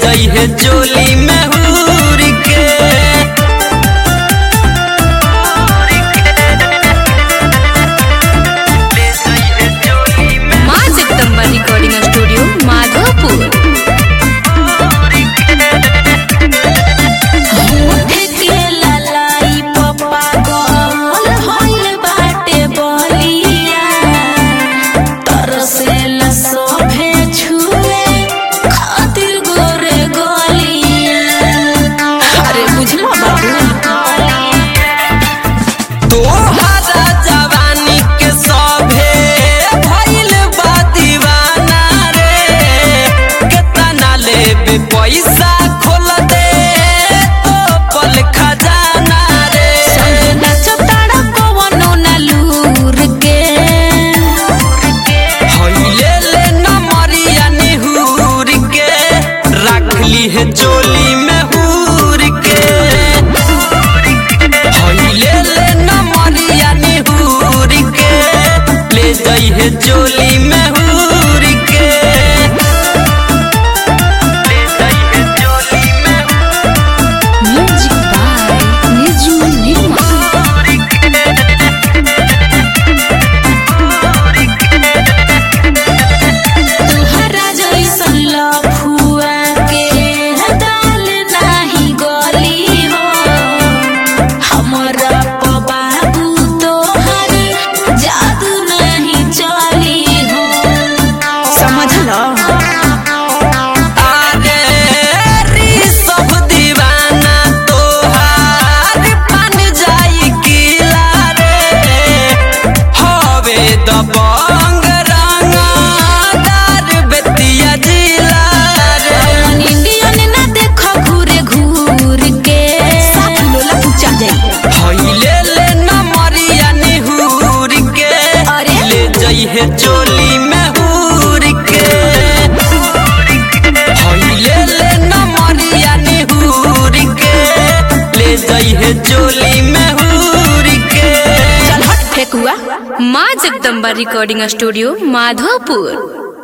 जइहे चोली में हूर के ले जइहे चोली में माँ जगदम्बा रिकॉर्डिंग स्टूडियो माधोपुर के ललाई पप्पा गोल होइल बाटे बलिया तरसेला सोभे छुए खातिर गोरे गलिया अरे बुझला बाबू तोहरा जवानी के सभे भइल बा दीवाना रे केतना लेबे पैसा खोल दे तो पल खजाना रे संगे नाचब ताड़ा पवनो ना लूर के हइले ले नमरिया निहुर के रखली है चोली में हूर के हइले ले नमरिया निहुर के ले जइहे चोली में हूर के ले जइहे चोली में म्यूजिक बाय निजू निर्मा तुहरा जैसन लफुआ के दाल नाही गली हो हमरा बाबू तोहर जादू नहीं चली हो समझ लो आगे री सब दीवाना तोहार बन जाई किला रे हवे दबंग रंगदार बेतिया जिला रे मन इंडियन ना देखो घूरे घूर के साथ लोला पूछा जाई हइले ले नमरिया निहुर के अरे? ले जइहे चोली में हूर के हइले ले नमरिया निहुर के ले जइहे चोली में हूर के चल हट फेंकुआ माँ जगदम्बा रिकॉर्डिंग स्टूडियो माधोपुर